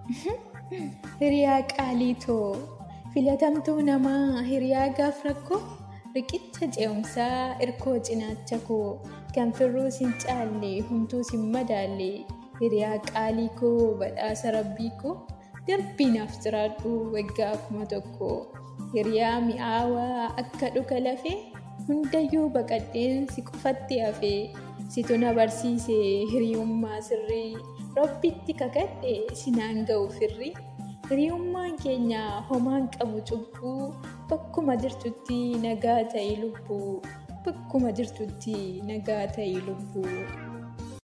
Hiriyaa qaaliitoo filatamtuu namaa hiriyaa gaaf rakkoo riqicha ce'umsaa irkoo cinaacha koo kan firruus hin caalle humtuus hin madaalle hiriyaa qaalii koo badhaasa rabbii koo darbii naaf jiraadhu waggaa kuma tokko hiriyaa mi'aawaa akka dhuka lafee hundayyuu baqadheen si qofatti hafee situ na barsiise hiriyummaa sirrii rabbitti kakadhe sinaan ga'u firri hiriyummaan keenya homaan qabu cubbuu bakkuma jirtutti nagaa ta'e lubbuu bakkuma jirtutti nagaa ta'e lubbuu.